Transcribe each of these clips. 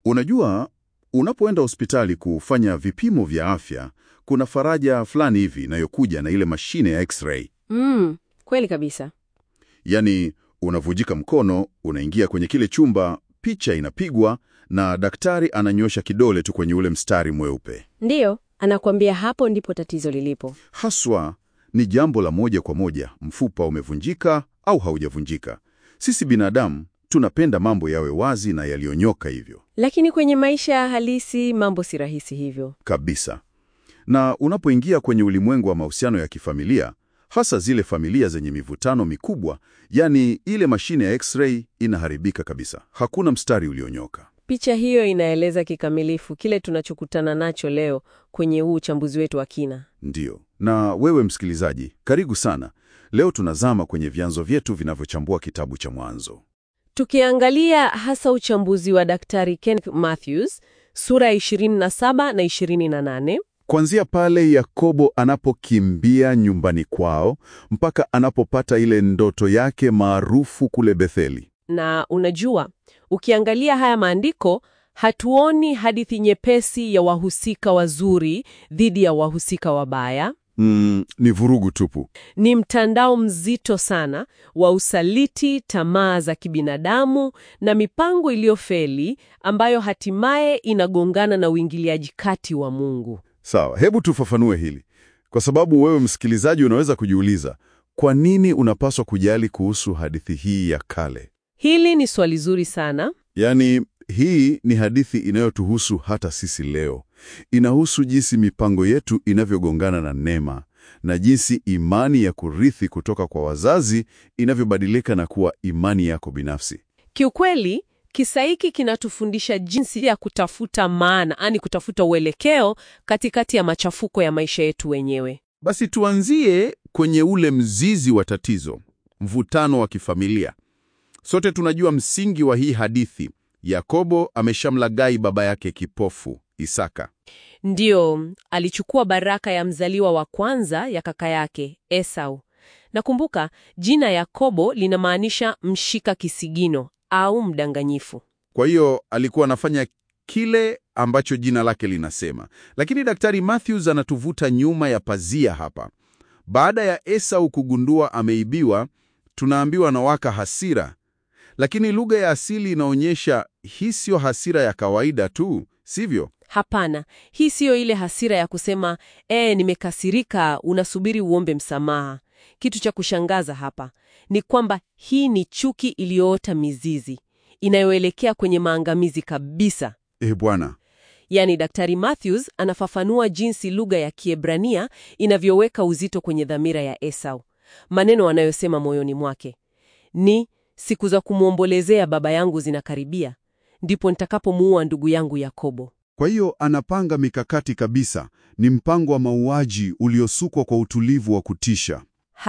Unajua, unapoenda hospitali kufanya vipimo vya afya, kuna faraja fulani hivi inayokuja na ile mashine ya x-ray. Mm, kweli kabisa. Yaani, unavujika mkono, unaingia kwenye kile chumba, picha inapigwa na daktari ananyosha kidole tu kwenye ule mstari mweupe. Ndiyo, anakuambia hapo ndipo tatizo lilipo. Haswa ni jambo la moja kwa moja, mfupa umevunjika au haujavunjika. Sisi binadamu tunapenda mambo yawe wazi na yaliyonyoka hivyo Lakini kwenye maisha ya halisi mambo si rahisi hivyo. kabisa. Na unapoingia kwenye ulimwengu wa mahusiano ya kifamilia, hasa zile familia zenye mivutano mikubwa, yani ile mashine ya x-ray inaharibika kabisa. Hakuna mstari ulionyoka. Picha hiyo inaeleza kikamilifu kile tunachokutana nacho leo kwenye huu uchambuzi wetu wa kina. Ndiyo. Na wewe msikilizaji, karibu sana. Leo tunazama kwenye vyanzo vyetu vinavyochambua kitabu cha Mwanzo. Tukiangalia hasa uchambuzi wa Daktari Ken Matthews sura ya 27 na 28. Kuanzia pale Yakobo anapokimbia nyumbani kwao mpaka anapopata ile ndoto yake maarufu kule Betheli. Na unajua, ukiangalia haya maandiko hatuoni hadithi nyepesi ya wahusika wazuri dhidi ya wahusika wabaya. Mm, ni vurugu tupu. Ni mtandao mzito sana wa usaliti, tamaa za kibinadamu na mipango iliyofeli ambayo hatimaye inagongana na uingiliaji kati wa Mungu. Sawa, hebu tufafanue hili, kwa sababu wewe msikilizaji unaweza kujiuliza kwa nini unapaswa kujali kuhusu hadithi hii ya kale. Hili ni swali zuri sana. Yaani, hii ni hadithi inayotuhusu hata sisi leo. Inahusu jinsi mipango yetu inavyogongana na neema na jinsi imani ya kurithi kutoka kwa wazazi inavyobadilika na kuwa imani yako binafsi. Kiukweli, kisa hiki kinatufundisha jinsi ya kutafuta maana, yani kutafuta uelekeo katikati ya machafuko ya maisha yetu wenyewe. Basi tuanzie kwenye ule mzizi wa tatizo, mvutano wa kifamilia. Sote tunajua msingi wa hii hadithi. Yakobo ameshamlaghai baba yake kipofu Isaka. Ndiyo, alichukua baraka ya mzaliwa wa kwanza ya kaka yake Esau. Nakumbuka jina Yakobo linamaanisha mshika kisigino au mdanganyifu. Kwa hiyo alikuwa anafanya kile ambacho jina lake linasema. Lakini Daktari Matthews anatuvuta nyuma ya pazia hapa. Baada ya Esau kugundua ameibiwa, tunaambiwa anawaka hasira. Lakini lugha ya asili inaonyesha hii siyo hasira ya kawaida tu, sivyo? Hapana, hii siyo ile hasira ya kusema ee, nimekasirika, unasubiri uombe msamaha. Kitu cha kushangaza hapa ni kwamba hii ni chuki iliyoota mizizi inayoelekea kwenye maangamizi kabisa. Eh, bwana. Yaani, Daktari Matthews anafafanua jinsi lugha ya Kiebrania inavyoweka uzito kwenye dhamira ya Esau. Maneno anayosema moyoni mwake ni siku za kumwombolezea baba yangu zinakaribia, ndipo nitakapomuua ndugu yangu Yakobo. Kwa hiyo anapanga mikakati kabisa. Ni mpango wa mauaji uliosukwa kwa utulivu wa kutisha.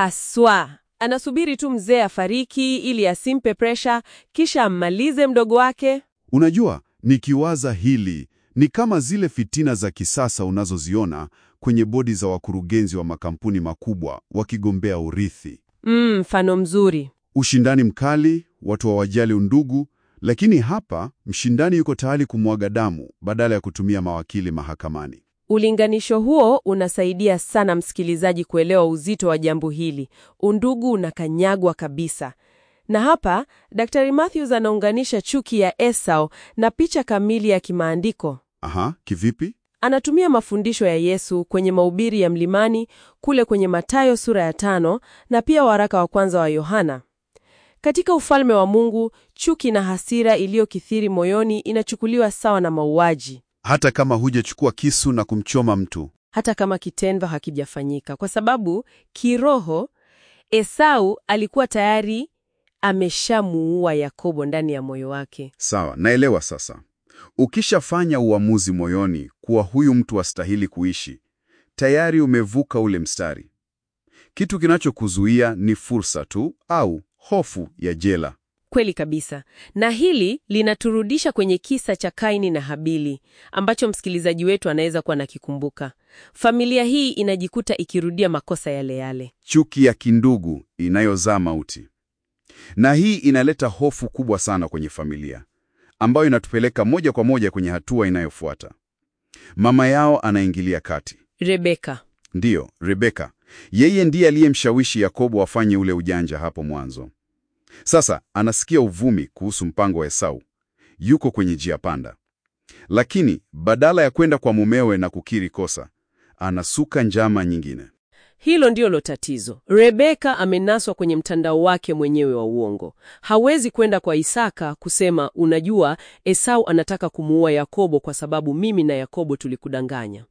Haswa anasubiri tu mzee afariki ili asimpe presha, kisha ammalize mdogo wake. Unajua, nikiwaza hili ni kama zile fitina za kisasa unazoziona kwenye bodi za wakurugenzi wa makampuni makubwa wakigombea urithi. Mm, mfano mzuri. Ushindani mkali, watu hawajali undugu, lakini hapa mshindani yuko tayari kumwaga damu badala ya kutumia mawakili mahakamani. Ulinganisho huo unasaidia sana msikilizaji kuelewa uzito wa jambo hili. Undugu unakanyagwa kabisa. Na hapa Daktari Matthews anaunganisha chuki ya Esau na picha kamili ya kimaandiko. Aha, kivipi? Anatumia mafundisho ya Yesu kwenye mahubiri ya mlimani kule kwenye Mathayo sura ya tano na pia waraka wa kwanza wa Yohana. Katika ufalme wa Mungu, chuki na hasira iliyokithiri moyoni inachukuliwa sawa na mauaji, Hata kama hujachukua kisu na kumchoma mtu. hata kama kitendo hakijafanyika, kwa sababu kiroho Esau alikuwa tayari ameshamuua Yakobo ndani ya moyo wake. Sawa, naelewa sasa. Ukishafanya uamuzi moyoni kuwa huyu mtu astahili kuishi, tayari umevuka ule mstari. Kitu kinachokuzuia ni fursa tu au hofu ya jela. Kweli kabisa. Na hili linaturudisha kwenye kisa cha Kaini na Habili ambacho msikilizaji wetu anaweza kuwa nakikumbuka. Familia hii inajikuta ikirudia makosa yale yale. Chuki ya kindugu inayozaa mauti. Na hii inaleta hofu kubwa sana kwenye familia. ambayo inatupeleka moja kwa moja kwenye hatua inayofuata. Mama yao anaingilia kati. Rebeka. Ndiyo, Rebeka. Yeye ndiye aliyemshawishi Yakobo afanye ule ujanja hapo mwanzo. Sasa anasikia uvumi kuhusu mpango wa Esau. Yuko kwenye njia panda. Lakini badala ya kwenda kwa mumewe na kukiri kosa, anasuka njama nyingine. Hilo ndilo tatizo. Rebeka amenaswa kwenye mtandao wake mwenyewe wa uongo. Hawezi kwenda kwa Isaka kusema, unajua, Esau anataka kumuua Yakobo kwa sababu mimi na Yakobo tulikudanganya.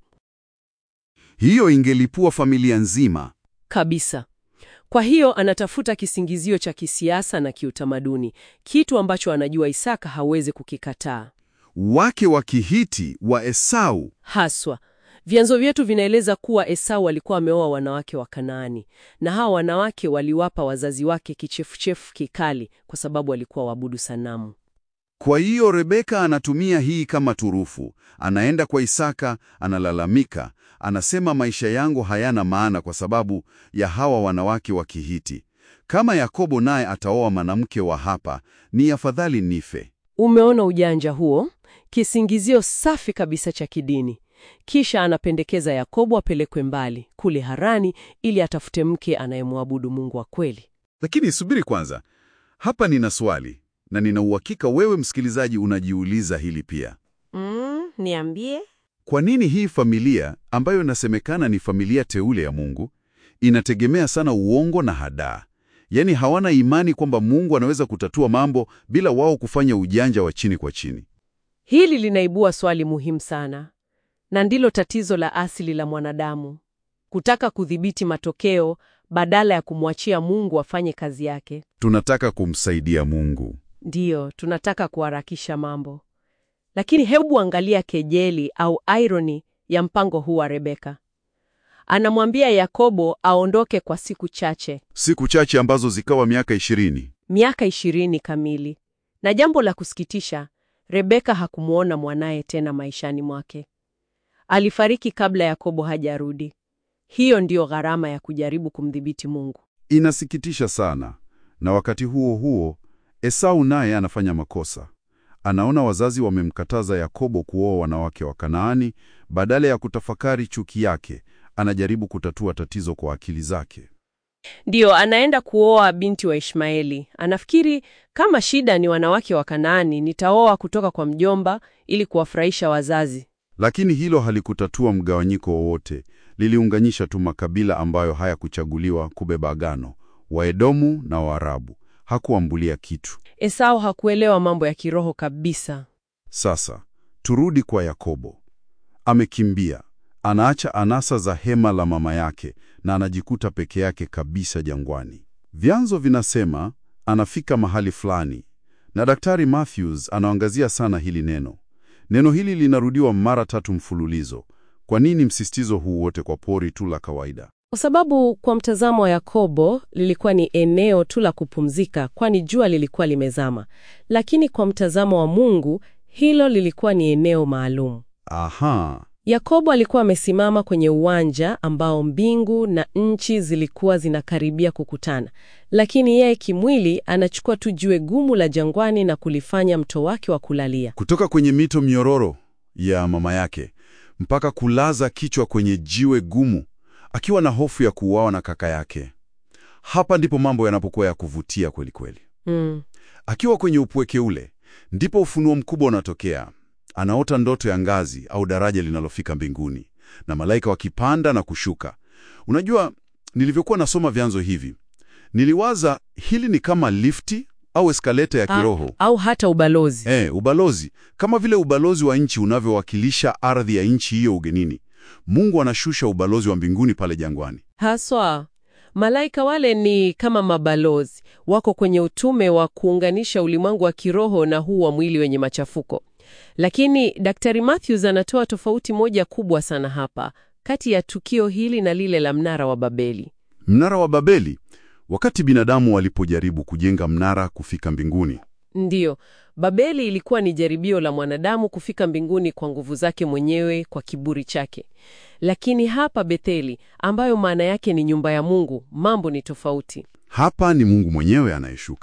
Hiyo ingelipua familia nzima. Kabisa. Kwa hiyo anatafuta kisingizio cha kisiasa na kiutamaduni, kitu ambacho anajua Isaka hawezi kukikataa. Wake wa Kihiti wa Esau. Haswa, vyanzo vyetu vinaeleza kuwa Esau alikuwa ameoa wanawake wa Kanaani, na hawa wanawake waliwapa wazazi wake kichefuchefu kikali kwa sababu walikuwa waabudu sanamu. Kwa hiyo Rebeka anatumia hii kama turufu. Anaenda kwa Isaka, analalamika, anasema maisha yangu hayana maana kwa sababu ya hawa wanawake wa Kihiti. Kama Yakobo naye ataoa mwanamke wa hapa, ni afadhali nife. Umeona ujanja huo? Kisingizio safi kabisa cha kidini. Kisha anapendekeza Yakobo apelekwe mbali kule Harani ili atafute mke anayemwabudu Mungu wa kweli. Lakini subiri kwanza, hapa nina swali na nina uhakika wewe msikilizaji unajiuliza hili pia. Mm, niambie. Kwa nini hii familia ambayo inasemekana ni familia teule ya Mungu inategemea sana uongo na hadaa? Yaani hawana imani kwamba Mungu anaweza kutatua mambo bila wao kufanya ujanja wa chini kwa chini. Hili linaibua swali muhimu sana, na ndilo tatizo la asili la mwanadamu, kutaka kudhibiti matokeo badala ya kumwachia Mungu afanye kazi yake. Tunataka kumsaidia Mungu. Ndiyo, tunataka kuharakisha mambo. Lakini hebu angalia kejeli au irony ya mpango huu wa Rebeka. Anamwambia Yakobo aondoke kwa siku chache, Siku chache ambazo zikawa miaka ishirini. miaka ishirini kamili. Na jambo la kusikitisha, Rebeka hakumwona mwanaye tena maishani mwake. Alifariki kabla Yakobo hajarudi. Hiyo ndiyo gharama ya kujaribu kumdhibiti Mungu. Inasikitisha sana. Na wakati huo huo, Esau naye anafanya makosa. Anaona wazazi wamemkataza Yakobo kuoa wanawake wa Kanaani, badala ya kutafakari chuki yake, anajaribu kutatua tatizo kwa akili zake. Ndiyo, anaenda kuoa binti wa Ishmaeli. Anafikiri kama shida ni wanawake wa Kanaani, nitaoa kutoka kwa mjomba ili kuwafurahisha wazazi. Lakini hilo halikutatua mgawanyiko wowote, liliunganisha tu makabila ambayo hayakuchaguliwa kubeba agano, Waedomu na Waarabu. Hakuambulia kitu. Esau hakuelewa mambo ya kiroho kabisa. Sasa turudi kwa Yakobo. Amekimbia, anaacha anasa za hema la mama yake na anajikuta peke yake kabisa jangwani. Vyanzo vinasema anafika mahali fulani, na Daktari Matthews anaangazia sana hili neno. Neno hili linarudiwa mara tatu mfululizo. Kwa nini msisitizo huu wote kwa pori tu la kawaida? Kwa sababu kwa mtazamo wa Yakobo lilikuwa ni eneo tu la kupumzika, kwani jua lilikuwa limezama. Lakini kwa mtazamo wa Mungu hilo lilikuwa ni eneo maalum. Aha, Yakobo alikuwa amesimama kwenye uwanja ambao mbingu na nchi zilikuwa zinakaribia kukutana, lakini yeye kimwili anachukua tu jiwe gumu la jangwani na kulifanya mto wake wa kulalia. kutoka kwenye mito mnyororo ya mama yake mpaka kulaza kichwa kwenye jiwe gumu, akiwa na hofu ya kuuawa na kaka yake. Hapa ndipo mambo yanapokuwa ya kuvutia kweli kweli. Mm. Akiwa kwenye upweke ule, ndipo ufunuo mkubwa unatokea. Anaota ndoto ya ngazi au daraja linalofika mbinguni na malaika wakipanda na kushuka. Unajua, nilivyokuwa nasoma vyanzo hivi, niliwaza hili ni kama lifti au eskaleta ya kiroho. Au hata ubalozi. Eh, ubalozi kama vile ubalozi wa nchi unavyowakilisha ardhi ya nchi hiyo ugenini. Mungu anashusha ubalozi wa mbinguni pale jangwani. Haswa malaika wale ni kama mabalozi, wako kwenye utume wa kuunganisha ulimwengu wa kiroho na huu wa mwili wenye machafuko. Lakini Daktari Matthews anatoa tofauti moja kubwa sana hapa kati ya tukio hili na lile la mnara wa Babeli. Mnara wa Babeli, wakati binadamu walipojaribu kujenga mnara kufika mbinguni, Ndiyo, Babeli ilikuwa ni jaribio la mwanadamu kufika mbinguni kwa nguvu zake mwenyewe, kwa kiburi chake. Lakini hapa Betheli, ambayo maana yake ni nyumba ya Mungu, mambo ni tofauti. hapa ni Mungu mwenyewe anayeshuka.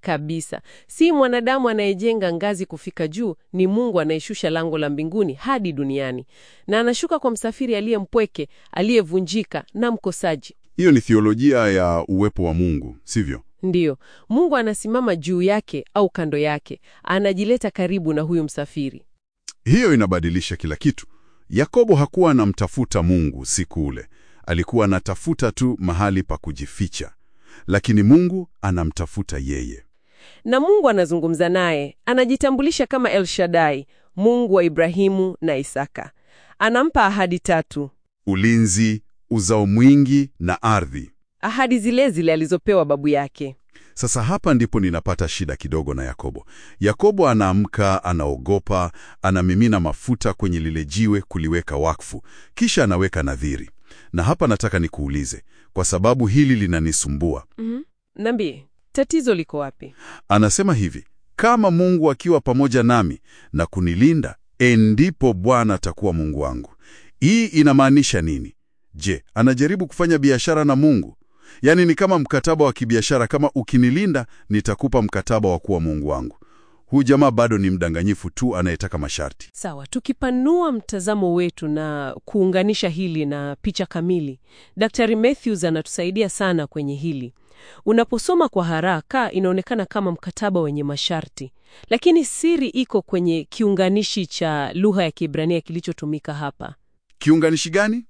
Kabisa. Si mwanadamu anayejenga ngazi kufika juu, ni Mungu anayeshusha lango la mbinguni hadi duniani. Na anashuka kwa msafiri aliye mpweke, aliyevunjika na mkosaji. Hiyo ni thiolojia ya uwepo wa Mungu, sivyo? Ndiyo, Mungu anasimama juu yake au kando yake, anajileta karibu na huyu msafiri. Hiyo inabadilisha kila kitu. Yakobo hakuwa anamtafuta Mungu siku ule, alikuwa anatafuta tu mahali pa kujificha, lakini Mungu anamtafuta yeye. Na Mungu anazungumza naye, anajitambulisha kama El Shaddai, Mungu wa Ibrahimu na Isaka. Anampa ahadi tatu, Ulinzi, uzao mwingi na ardhi. ahadi zile zile alizopewa babu yake. Sasa hapa ndipo ninapata shida kidogo na Yakobo. Yakobo anaamka, anaogopa, anamimina mafuta kwenye lile jiwe kuliweka wakfu, kisha anaweka nadhiri. Na hapa nataka nikuulize, kwa sababu hili linanisumbua. Mhm. Niambie, tatizo liko wapi? Anasema hivi, kama Mungu akiwa pamoja nami na kunilinda, endipo Bwana atakuwa Mungu wangu. Hii inamaanisha nini? Je, anajaribu kufanya biashara na Mungu? Yaani ni kama mkataba wa kibiashara, kama ukinilinda nitakupa mkataba wa kuwa Mungu wangu. Huyu jamaa bado ni mdanganyifu tu anayetaka masharti. Sawa, tukipanua mtazamo wetu na kuunganisha hili na picha kamili, Daktari Matthews anatusaidia sana kwenye hili. Unaposoma kwa haraka, inaonekana kama mkataba wenye masharti, lakini siri iko kwenye kiunganishi cha lugha ya Kiebrania kilichotumika hapa, Kiunganishi gani?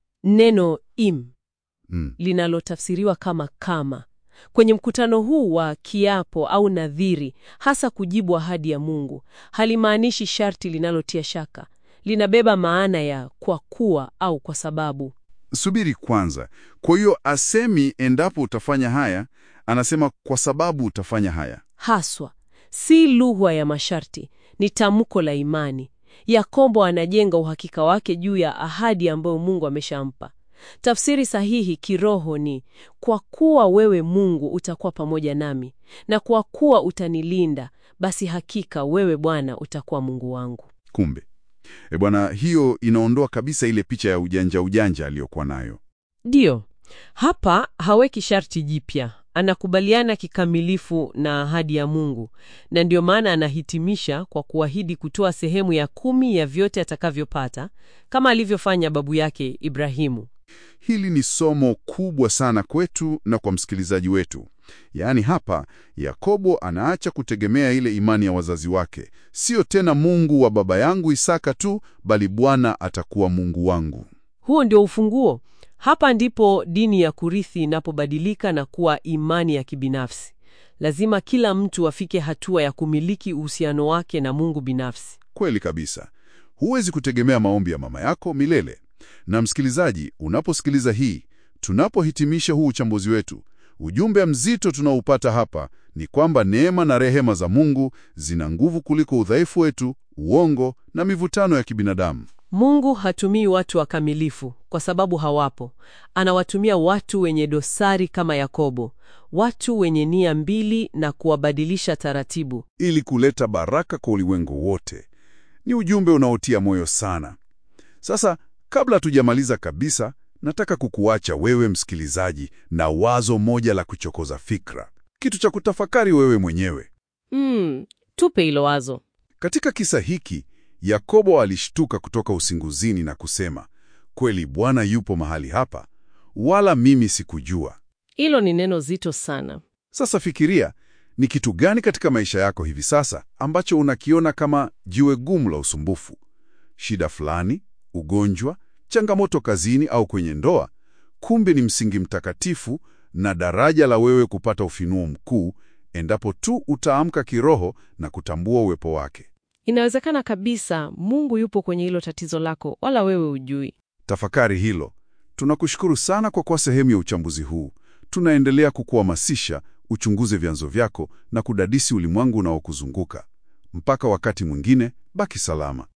neno im Mm. linalotafsiriwa kama kama. Kwenye mkutano huu wa kiapo au nadhiri, hasa kujibu ahadi ya Mungu, halimaanishi sharti linalotia shaka. Linabeba maana ya kwa kuwa au kwa sababu. Subiri kwanza. Kwa hiyo asemi endapo utafanya haya, anasema kwa sababu utafanya haya. Haswa si lugha ya masharti, ni tamko la imani. Yakobo anajenga uhakika wake juu ya ahadi ambayo Mungu ameshampa. Tafsiri sahihi kiroho ni kwa kuwa wewe Mungu utakuwa pamoja nami, na kwa kuwa utanilinda, basi hakika wewe Bwana utakuwa Mungu wangu. Kumbe e bwana, hiyo inaondoa kabisa ile picha ya ujanja ujanja aliyokuwa nayo. Ndiyo, hapa haweki sharti jipya, anakubaliana kikamilifu na ahadi ya Mungu, na ndiyo maana anahitimisha kwa kuahidi kutoa sehemu ya kumi ya vyote atakavyopata kama alivyofanya babu yake Ibrahimu. Hili ni somo kubwa sana kwetu na kwa msikilizaji wetu. Yaani hapa Yakobo anaacha kutegemea ile imani ya wazazi wake, sio tena Mungu wa baba yangu Isaka tu, bali Bwana atakuwa Mungu wangu. Huo ndio ufunguo. Hapa ndipo dini ya kurithi inapobadilika na kuwa imani ya kibinafsi. Lazima kila mtu afike hatua ya kumiliki uhusiano wake na Mungu binafsi. Kweli kabisa, huwezi kutegemea maombi ya mama yako milele. Na msikilizaji, unaposikiliza hii, tunapohitimisha huu uchambuzi wetu, ujumbe mzito tunaoupata hapa ni kwamba neema na rehema za Mungu zina nguvu kuliko udhaifu wetu, uongo na mivutano ya kibinadamu. Mungu hatumii watu wakamilifu kwa sababu hawapo. Anawatumia watu wenye dosari kama Yakobo, watu wenye nia mbili na kuwabadilisha taratibu. ili kuleta baraka kwa ulimwengu wote. Ni ujumbe unaotia moyo sana. Sasa, kabla hatujamaliza kabisa, nataka kukuacha wewe msikilizaji na wazo moja la kuchokoza fikra, kitu cha kutafakari wewe mwenyewe. Mm, tupe hilo wazo. Katika kisa hiki, Yakobo alishtuka kutoka usingizini na kusema, kweli Bwana yupo mahali hapa, wala mimi sikujua. Hilo ni neno zito sana. Sasa fikiria, ni kitu gani katika maisha yako hivi sasa ambacho unakiona kama jiwe gumu la usumbufu? Shida fulani, ugonjwa, changamoto kazini au kwenye ndoa, kumbe ni msingi mtakatifu na daraja la wewe kupata ufunuo mkuu endapo tu utaamka kiroho na kutambua uwepo wake. Inawezekana kabisa Mungu yupo kwenye hilo tatizo lako, wala wewe hujui. Tafakari hilo. Tunakushukuru sana kwa kuwa sehemu ya uchambuzi huu. Tunaendelea kukuhamasisha uchunguze vyanzo vyako na kudadisi ulimwengu unaokuzunguka. Mpaka wakati mwingine, baki salama.